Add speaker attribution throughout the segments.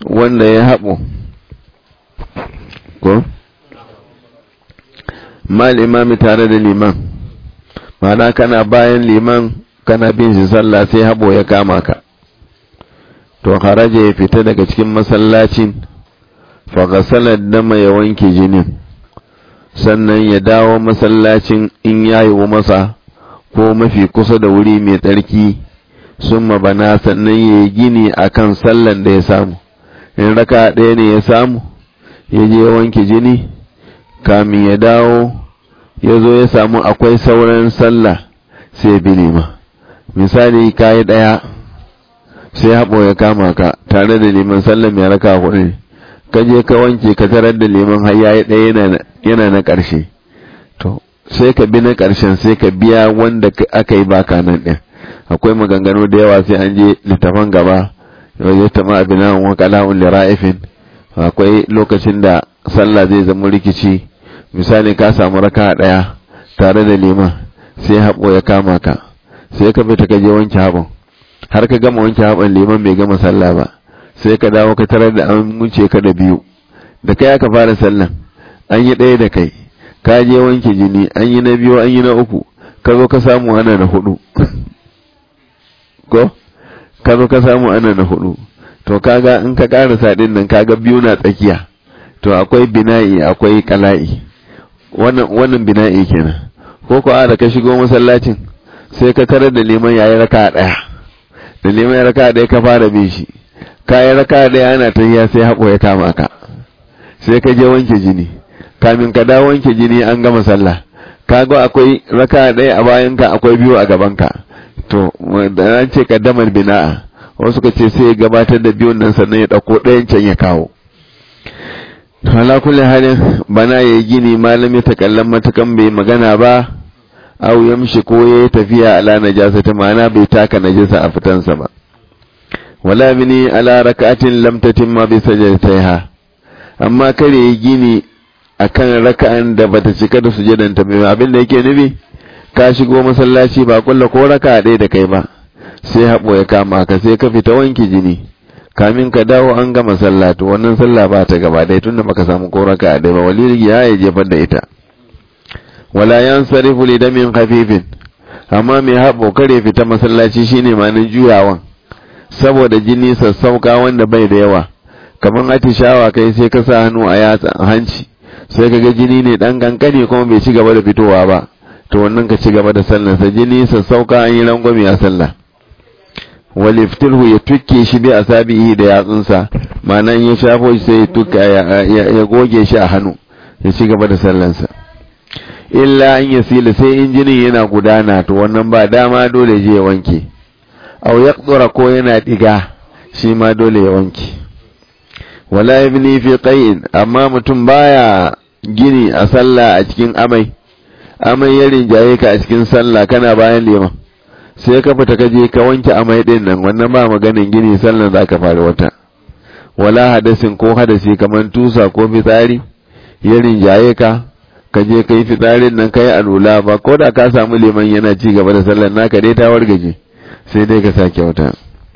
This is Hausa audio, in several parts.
Speaker 1: wanda ya haɓo ko mal imami tare da liman mana kana bayan liman kana bin shi sallah sai haɓo ya kama ka to haraja ya fita daga cikin masallacin fagasalar dama ya wanke jinin sannan ya dawo masallacin in ya yiwu masa ko mafi kusa da wuri mai tsarki sun bana sannan ya yi gini a kan sallan da ya samu in raka ɗaya ne ya samu ya je wanke jini kamin ya dawo ya zo ya samu akwai sauran sallah sai bi lima misali kayi ɗaya sai haɓo ya kama ka tare da liman sallan ya raka hudu ne ka je ka wanke ka tarar da liman har yayi ɗaya yana na ƙarshe to sai ka bi na ƙarshen sai ka biya wanda aka yi baka nan ɗin akwai maganganu da yawa sai an je littafan gaba wajen tama abinan wa kala'un lira'ifin akwai lokacin da sallah zai zama rikici misali ka samu raka ɗaya tare da liman sai haɓo ya kama ka sai ka fita ka je wanke haɓon har ka gama wanke haɓon liman bai gama sallah ba sai ka dawo ka tarar da an wuce ka da biyu da kai aka fara sallan an yi ɗaya da kai ka je wanke jini an yi na biyu an yi na uku ka zo ka samu ana na hudu ko ka zo ka samu ana na hudu to kaga in ka karasa din nan kaga biyu na tsakiya to akwai bina'i akwai kala'i wannan wannan bina'i kenan ko ko a da ka shigo masallacin sai ka tarar da liman yayi raka daya da liman ya raka daya ka fara bin shi ka yi raka daya ana tahiya sai haƙo ya kama ka sai ka je wanke jini kamin ka dawo wanke jini an gama sallah kaga akwai raka daya a bayan ka akwai biyu a gaban ka to da an ce kaddamar bina'a wasu ka ce sai ya gabatar da biyun nan sannan ya ɗauko ɗayan can ya kawo ala kulli halin bana ya gini malam ya takallan matakan bai magana ba aw yamshi ko ya tafiya ala najasa ta ma'ana bai taka najasa a fitansa ba wala bini ala raka'atin lam tatimma bi sajdatiha amma kare ya gini akan raka'an da bata cika da sujadanta mai abin da yake nufi ka shigo masallaci ba kulla ko raka ɗaya da kai ba sai haɓo ya kama ka sai ka fita wanki jini kamin ka dawo an gama sallah to wannan sallah ba ta gaba ɗaya tunda baka samu ko raka ɗaya ba wali ya ya jefar da ita wala yan sarifu li damin khafifin amma mai haɓo kare fita masallaci shine manin juyawan saboda jini sassauka wanda bai da yawa kamar atishawa kai sai ka sa hannu a yatsa hanci sai ka ga jini ne dan kankani kuma bai ci gaba da fitowa ba to wannan ka ci gaba da sallarsa jini sassauka an yi rangwame a sallah waliftilhu ya tukke shi bi asabihi da yatsunsa ma'anan ya shafo shi sai ya tukka ya goge shi a hannu ya ci gaba da sallarsa illa an ya sila sai in jinin yana gudana to wannan ba dama dole je ya wanke aw yaqdura ko yana diga shi ma dole ya wanke wala ibni fi qai'in amma mutum baya gini a sallah a cikin amai amai ya rinjaye ka a cikin sallah kana bayan liman sai ka fita ka je ka wanke amai din nan wannan ba maganin gini sallan za ka fara wata wala hadasin ko hadasi kamar tusa ko fitsari ya rinjaye ka ka je ka yi fitsarin nan ka yi alula ba ko da ka samu liman yana ci gaba da sallan naka dai ta wargaje sai dai ka sake wata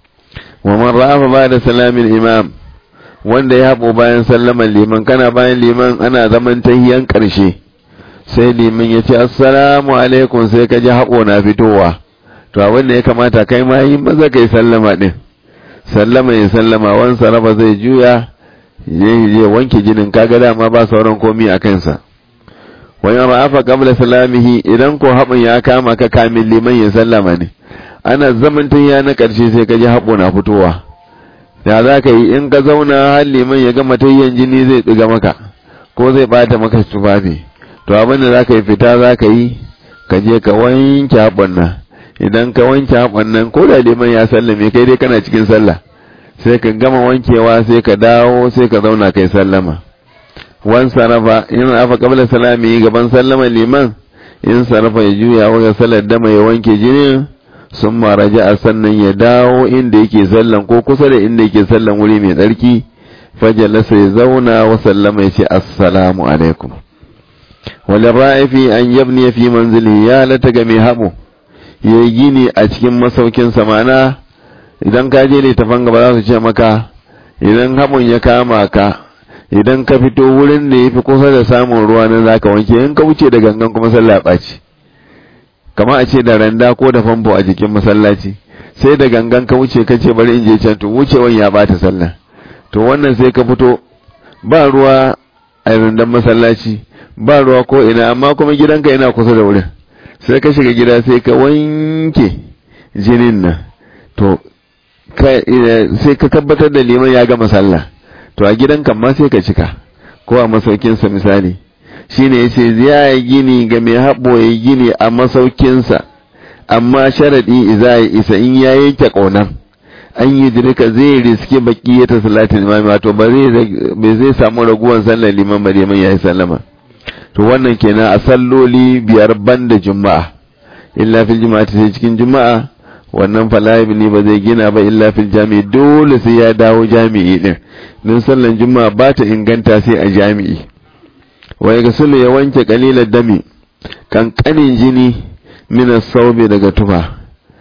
Speaker 1: wa man rafa ba da salamin imam wanda ya haɓo bayan sallaman liman kana bayan liman ana zaman tahiyan ƙarshe sai liman ya ce assalamu alaikum sai ka ji haɓo na fitowa to abin da ya kamata kai ma yi maza kai sallama din sallama ya sallama wan sarrafa zai juya je wanke jinin kaga dama ba sauran komi a kansa wani ra'afa qabla salamihi idan ko haɓin ya kama ka kamin liman ya sallama ne ana zaman ya na ƙarshe sai ka ji haɓo na fitowa da za ka yi in ka zauna har liman ya gama tayyan jini zai ɗiga maka ko zai bata maka tufafi to abin da za ka yi fita za ka yi ka je ka wanke haɓon nan idan ka wanke haɓon nan ko da liman ya sallame kai dai kana cikin sallah sai ka gama wankewa sai ka dawo sai ka zauna kai sallama wan sarafa in afa qabla salami gaban sallama liman in sarafa ya juya wa salar dama ya wanke jinin sun maraja a sannan ya dawo inda yake sallan ko kusa da inda yake sallan wuri mai tsarki fajalasa ya zauna wa sallama ya ce assalamu alaikum wani ra'ifi an yabni fi manzili ya lata ga mai haɓo ya yi gini a cikin masaukin samana idan ka je littafan gaba za su ce maka idan haɓun ya kama ka idan ka fito wurin da ya fi kusa da samun ruwa nan za ka wanke in ka wuce da gangan kuma sallah ɓaci kama a ce da randa ko da famfo a jikin masallaci sai da gangan ka wuce ka ce bari in je can to wucewan ya bata sallah to wannan sai ka fito ba ruwa a randan masallaci ba ruwa ko ina amma kuma gidanka yana kusa da wurin sai ka shiga gida sai ka wanke jinin nan to sai ka tabbatar da liman ya gama sallah to a gidanka ma sai ka cika ko a masaukinsa misali shine yace ya yi gini ga mai haɓo ya gini a masaukinsa amma sharaɗi iza ya isa in ya yanke ƙaunar an yi dirka zai riske baki ya ta salatin imami wato ba zai samu raguwan sallar liman ba liman ya yi sallama to wannan kenan a salloli biyar banda juma'a illa fil juma'a sai cikin juma'a wannan falayi ne ba zai gina ba illa fil jami'i dole sai ya dawo jami'i din don sallan juma'a ba ta inganta sai a jami'i wai ga sulu ya wanke kalilar dami kankanin jini mina saube daga tufa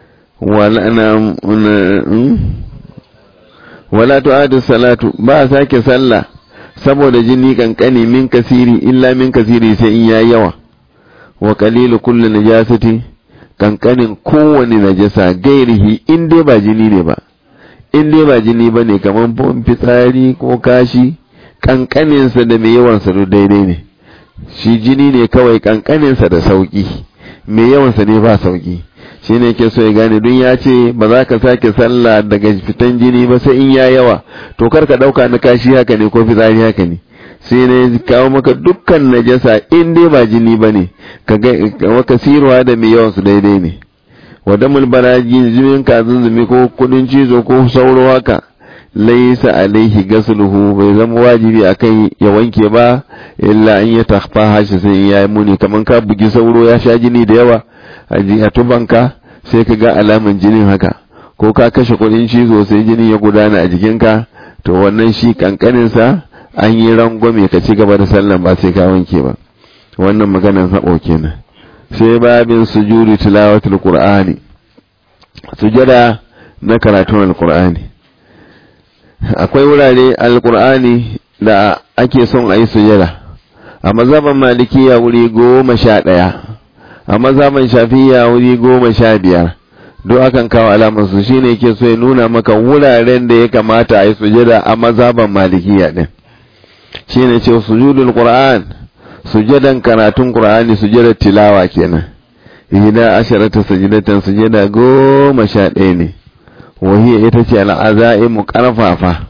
Speaker 1: wala tu'adu salatu ba sake sallah saboda jini kankani min kasiri illa min kasiri sai in yayi yawa wa qalilu kulli najasati kankanin kowane najasa gairihi in dai ba jini ne ba in dai ba jini ba ne kamar fitsari ko kashi kankaninsa da mai yawansa duk daidai ne shi jini ne kawai kankaninsa da sauki mai yawansa ne ba sauki shi ne ke so ya gane don ya ce ba za ka sake sallah daga fitan jini ba sai in ya yawa to kar ka ɗauka na kashi haka ne ko fitsari haka ne sai ne kawo maka dukkan najasa in dai ba jini ba ne ka ga sirwa da mai yawansu daidai ne wadda mulbaraji jimin kazin zumi ko kudin cizo ko sauro haka laisa alaihi gasluhu bai zama wajibi akai ya wanke ba illa in ya takfa hashi sai ya yi muni kamar ka bugi sauro ya sha jini da yawa a tubanka sai ka ga alaman jinin haka ko ka kashe kudin cizo sai jini ya gudana a jikinka to wannan shi kankaninsa an yi rangwame ka ci gaba da sallan ba sai ka wanke ba wannan maganan haɓo kenan sai babin sujudi tilawatul qur'ani sujada na karatun alqur'ani akwai wurare alqur'ani da ake son a yi sujada a mazhaban malikiya wuri goma sha ɗaya a mazhaban shafiya wuri goma sha biyar duk akan kawo alamar su shine ke so ya nuna maka wuraren da ya kamata a yi sujada a mazhaban malikiya din shine ce sujudul qur'an sujadan karatun qur'ani sujadar tilawa kenan ihda asharata sajidatan sujada goma sha ɗaya ne wahiya ita ce al'azaimu karfafa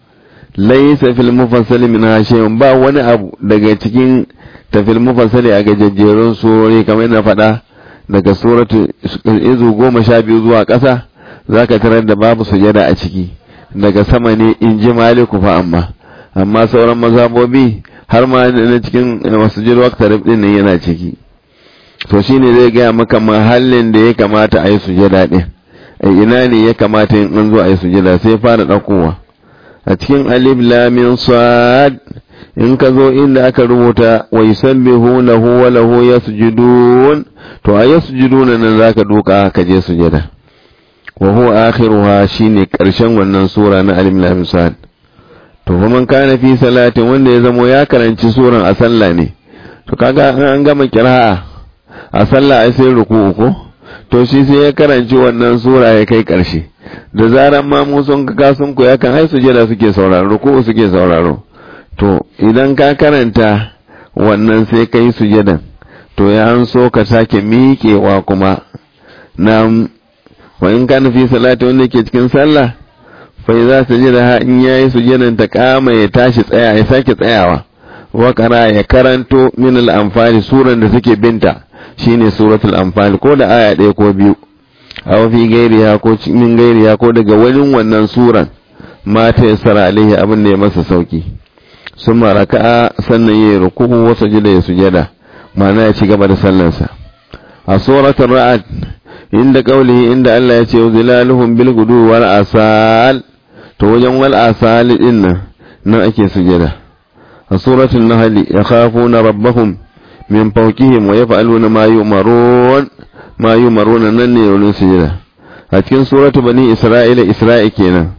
Speaker 1: laysa fil mufassali min shay'un ba wani abu daga cikin tafil mufassali a gajejjerun surori kamar yana faɗa daga suratu izu goma sha biyu zuwa ƙasa zaka tarar da babu sujada a ciki daga sama ne in ji maliku fa amma amma sauran mazhabobi har ma na cikin masujid waqtarib din nan yana ciki to shine zai gaya maka mahallin da ya kamata a yi sujada din ina ne ya kamata in an zo a yi sujada sai fara ɗaukowa a cikin alif lamin sad in ka zo inda aka rubuta wa yusabbihu lahu wa lahu yasjudun to a yasjudun nan zaka duka ka je sujada wa huwa akhiruha shine karshen wannan sura na alif lam sad to man kana fi salatin wanda ya zamo ya karanci suran a sallah ne to kaga an gama kira'a a sallah ai sai ruku'u ko to shi sai ya karanci wannan sura ya kai karshe da zaran ma mu sun ka sun ku yakan ai sujada suke sauraro ruku'u suke sauraro to idan ka karanta wannan sai kai sujadan to ya an so ka sake miƙewa kuma na wa in kana fi salati wanda ke cikin sallah fa idza sajada in yayi sujadan ta kama ya tashi tsaya ya sake tsayawa wa qara ya karanto min al-anfal suran da suke binta shine suratul anfal ko da aya ɗaya ko biyu aw fi gairiya ko min gairiya ko daga wani wannan suran mata ya sara alaihi abin da ya masa sauki sun raka'a sannan ya ruku'u wa sujada ya sujada ma'ana ya ci gaba da sallarsa a suratul ra'd inda qaulihi inda Allah ya ce zilaluhum bil gudu wal asal to wajen wal asal din nan nan ake sujada a suratul nahl yakhafuna rabbahum min fawqihim wa yaf'aluna ma yu'marun ma yu'maruna nan ne wurin sujada a cikin suratu bani isra'ila isra'i kenan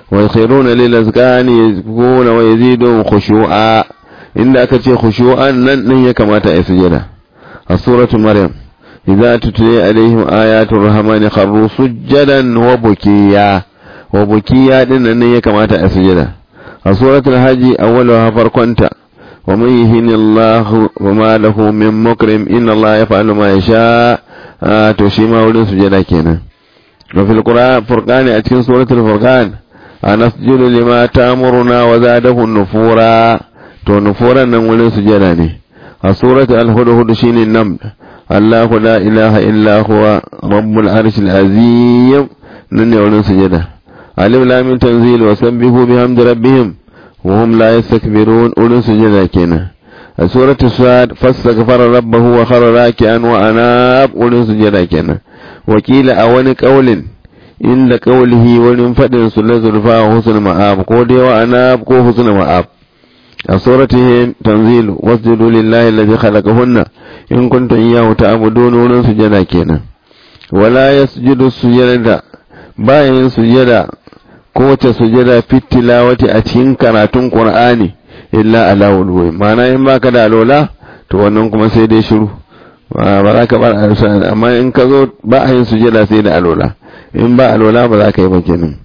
Speaker 1: wa yakhruna lil azqani yazkuna wa yazidu khushu'a inda aka ce khushu'an nan din ya kamata a sujada a suratul maryam idza tutli alaihim ayatul rahmani kharru sujadan wa bukiya wa bukiya din nan ya kamata a sujada a suratul haji awwaluha farkonta wa man yuhinillahu wa ma lahu min mukrim inna allaha yaf'alu ma yasha to shi ma wurin sujada kenan wa fil qur'an furqani a cikin suratul furqan anasjudu lima ta'muruna wa zadahu nufura to nufuran nan wurin sujada ne a suratul al-hudhud shine nam Allahu la ilaha illa huwa rabbul arshil azim nan ne wurin sujada alif lam mim tanzil wa sabbihu bihamdi rabbihim wa hum la yastakbirun wurin sujada kenan a suratul sad fastaghfara rabbahu wa khara raki'an wa anab wurin sujada kenan wakila a wani kaulin inda kaulihi wurin fadin su la zulfa wa husnul ma'ab ko dai wa anab ko husnul ma'ab a suratihi tanzilu wasjudu lillahi alladhi khalaqahunna in kuntum iyyahu ta'budun wurin sujada kenan wala yasjudu sujada bayan sujada kowace sujada fit tilawati a cikin karatun qur'ani illa ala wulwi ma'ana in baka da alola to wannan kuma sai dai shiru ba za ka bar amma in ka zo ba a yin sujada sai da alola in ba alola ba za ka yi ba kenan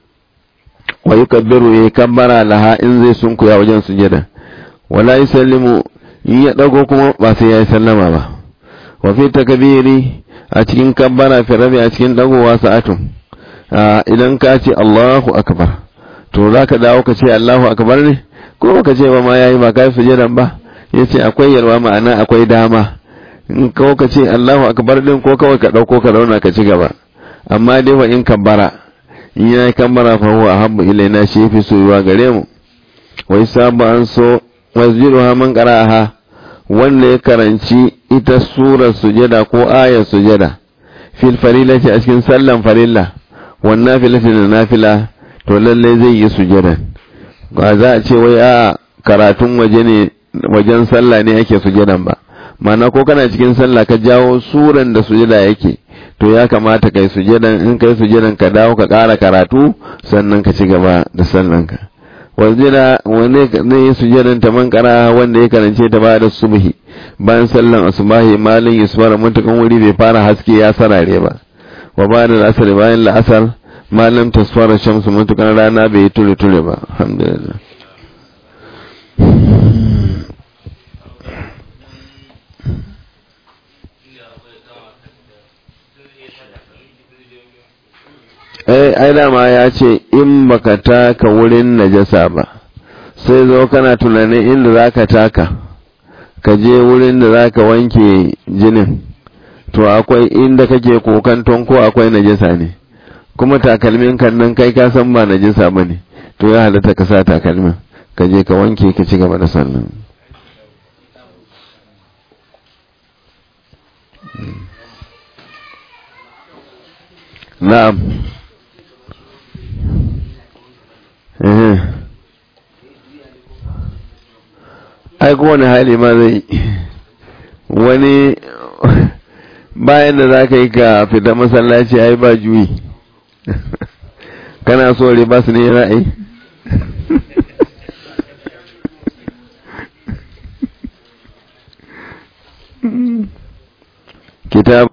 Speaker 1: wa yukabbiru ya kabbara laha in zai sunkuya wajen sujada wala yusallimu in ya dago kuma ba sai ya yi sallama ba wa fi takbiri a cikin kabbara fi rabi a cikin dagowa sa'atun idan ka ce Allahu akbar to zaka dawo ka ce Allahu akbar ne ko ka ce ba ma yayi ba kai sujadan ba yace akwai yalwa ma'ana akwai dama in kawo ka ce Allahu akbar din ko kawai ka dauko ka zauna ka ci gaba amma dai wa in kabbara in ya yi kammara fa huwa ahabbu ilaina shi fi soyuwa gare mu wa isabu an so masjiduha man qara'aha wanda ya karanci ita surar sujada ko ayar sujada fil farilati a cikin sallan farilla wan nafilati da nafila to lalle zai yi sujada ba za a ce wai a karatun waje ne wajen sallah ne ake sujadan ba ma'ana ko kana cikin sallah ka jawo suran da sujada yake to ya kamata kai sujadan in kai sujadan ka dawo ka ƙara karatu sannan ka ci gaba da sallanka wajira wanda ne yi sujadan ta man kara wanda ya karance ta bada subhi bayan sallan asubahi malin yusfara mutukan wuri bai fara haske ya sarare ba wa bada asar bayan la'asar malam tasfara shamsu mutukan rana bai ture ture ba alhamdulillah ai dama ya ce in baka taka wurin najasa ba sai zo kana tunanin inda za ka taka ka je wurin da za ka wanke jinin to akwai inda kake kokanton ko akwai najasa ne kuma takalmin kan nan kai ka san ba najasa ba ne to ya halatta ka sa takalmin ka je ka wanke ka ci gaba da sannan na'am ai kowane hali ma zai wani bayan da za ka yi ka fita masallaci ai ba juyi kana so ba su ne ra'ayi kitab